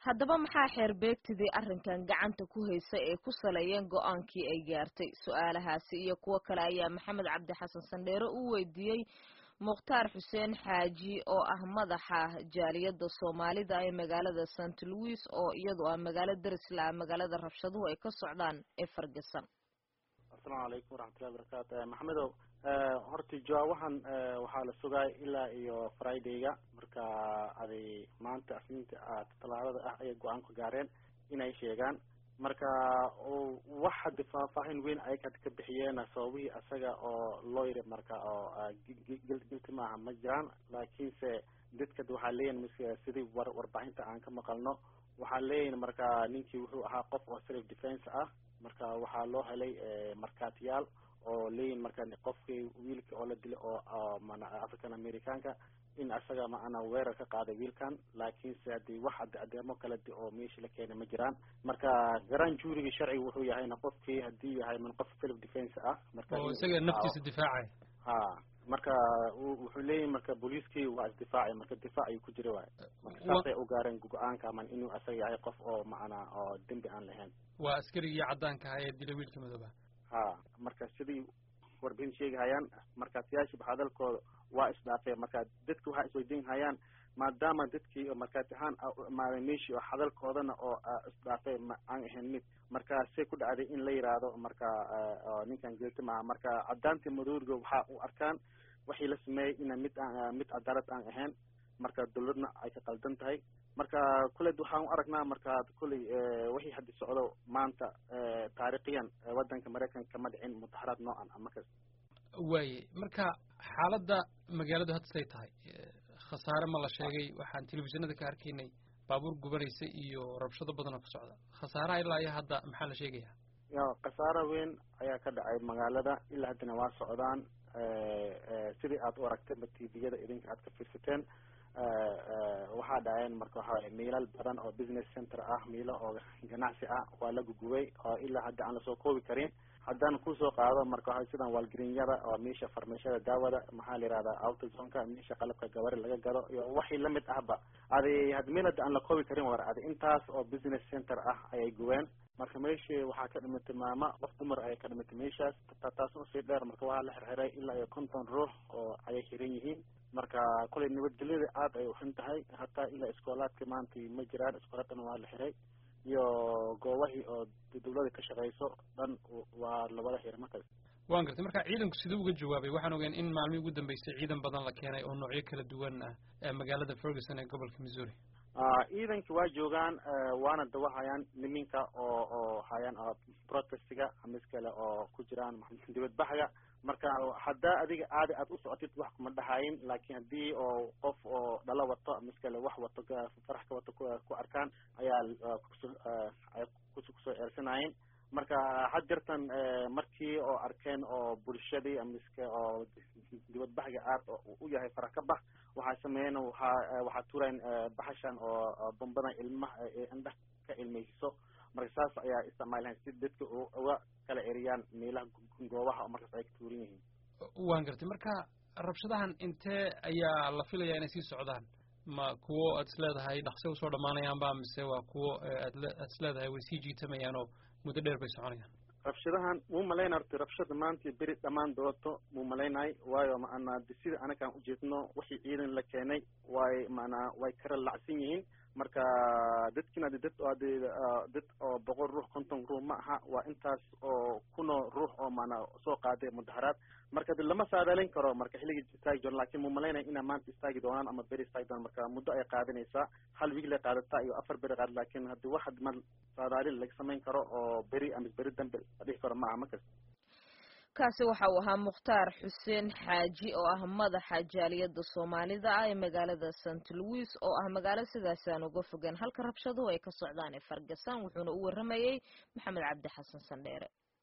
haddaba maxaa xeer beegtidii arrinkan gacanta ku haysa ee ku saleeyeen go-aankii ay gaartay su-aalahaasi iyo kuwo kale ayaa maxamed cabdi xasan sandheere u weydiiyey mukhtaar xuseen xaaji oo ah madaxa jaaliyadda soomaalida ee magaalada st louis oo iyadu ah magaalo darisla ah magaalada rabshaduhu ay ka socdaan ee fargasan asalaamu calaykum waraxmatullahi wabarakaatu maxamedow horta jawaabahan waxaa la sugaay ilaa iyo fridayga marka aday maanta asniinta talaadada ah ayay go-aan ku gaareen inay sheegaan marka wax hadda faahfaahin weyn ay ka ka bixiyeen sababihii asaga oo loo yiri marka oo gilti maaha ma jiraan laakiinse dadka waxaa leeyihin ms sidii war warbaahinta aan ka maqalno waxaa leeyihin marka ninkii wuxuu ahaa qof oo self defence ah marka waxaa loo helay markaatiyaal oo leeyihin marka qofkii wiilka oo la dilay oo mana african americanka in asaga maana weerar ka qaaday wiilkan laakiinse hadii wax ad adeemo kala di oo meesha la keenay ma jiraan marka garan juurigii sharciga wuxuu yahayna qofkii hadii yahay man qof self defence ah marka oo isaga naftiisa difaacay ha marka wuxuu leeyahy marka booliiskii waa isdifaacay marka difaac ayuu ku jira waay marka saasay u gaareen go-aanka man inuu asaga yahay qof oo macana oo dembi aan lahayn waa askarigii caddaanka ahaa ee dilay wiilka madooba ha marka sidii warbixin sheegahayaan markaatiyaashiba hadalkooda waa isdhaafeen marka dadka waxaa isweydiin hayaan maadaama dadkii markaati ahaan imaaday meeshii oo hadalkoodana oo isdhaafay ma aan ahayn mid marka say ku dhacday in la yiraahdo marka ninkan geelti maaha marka caddaantii madooriga waxa u arkaan waxii la sameeyey ina mid aan mid cadaalad aan ahayn marka dawladna ay ka qaldan tahay marka kuleed waxaan u aragnaa marka kulley wixii haddi socdo maanta taariikhiyan waddanka maraykanka kama dhicin mudaxaraad noocan ama kas waaye marka xaaladda magaaladu hadda say tahay khasaare ma la sheegay waxaan telefishinada ka arkaynay baabuur gubanaysa iyo rabshado badan oo ka socda khasaaraha ilaa iyo hadda maxaa la sheegaya ya khasaaro weyn ayaa ka dhacay magaalada ilaa haddana waa socdaan sidii aad u aragtay ma tviyada idinka aad ka fiirsateen waxaa dhaceen marka waxaway miilal badan oo business center ah miilo oo ganacsi ah waa la gugubay oo ilaa hadda aan lasoo koobi karin haddaan kusoo qaado marka waxa sidan waalgarinyada oo meesha farmashada daawada maxaa la yihahdaa autozonka meesha qalabka gabari laga gado iyo waxii lamid ahba adi had meel hadda aan la koobi karin war adi intaas oo business center ah ayay gubeen marka meeshii waxaa ka dhimatay maama qof dumar ayay ka dhimatay meeshaas taas usii dheer marka waxaa la xirxiray ilaa iyo konton ruux oo ayay xiran yihiin marka kolay nabadgelyada aad ay uxun tahay hataa ilaa iskoolaadka maanta ma jiraan iskoolaadkana waa la xiray iyo goobahii oo dawlada ka shaqeyso dhan waa labada xir markaas waan gartay marka ciidanku siduu uga jawaabay waxaan ogeen in maalmihii ugu dambeysay ciidan badan la keenay oo noocyo kala duwan ah magaalada ferguson ee gobolka missouri ciidanka waa joogaan waana dawahayaan niminka oo oo hayaan protestiga amis kale oo ku jiraan dibadbaxga marka haddaa adiga aadi aad u socotid wax kuma dhahayin laakin haddii oo qof oo dhalo wato amis kale wax wato farax ka wato ku arkaan ayaa kuso ay kusoo eersanayeen marka had jirtan markii oo arkeen oo bulshadii amiske oo dibadbaxga aad u yahay farax ka bax waxaa sameeyeen waxaa waxaa turayn baxashan oo bambadan ilmaha indhah ka ilmeysiso marka saas ayaa isticmaalahan si dadka uga kala eriyaan meelaha goobaha oo markaas ay ka tuuran yihiin waan gartay marka rabshadahan intee ayaa la filayaa inay sii socdaan ma kuwo aad is leedahay dhaqse usoo dhamaanayaanba mise waa kuwo aad aad is leedahay way sii jiitamayaan oo muddo dheer bay soconayaan rabshadahan muu malaynay horta rabshada maanta beri dhammaan doonto muu malaynahay waayo maanaa sida anakaan ujeedno wixii ciidan la keenay way maanaa way kala lacsan yihiin marka dadkina dad dad oo boqol ruux konton ruux ma aha waa intaas oo kunoo ruux oo maanaa soo qaaday mudaxaraad marka de lama saadaalin karo marka xilligii istaagi doona lakin muu malaynaya inaa maanta istaagi doonaan ama beri istaagi doonaan marka muddo ay qaadanaysaa hal wiig lay qaadataa iyo afar beri qaad lakin haddi wax ma saadaalin laga samayn karo oo beri ama beri dambe la dhihi karo ma aha markas kaasi waxa uu ahaa mukhtaar xuseen xaaji oo ah madaxa jaaliyadda soomaalida ah ee magaalada st louis oo ah magaalo sidaasi aan uga fogaan halka rabshaduhu ay ka socdaan ee fargasan wuxuuna u warramayey maxamed cabdi xasan sandheere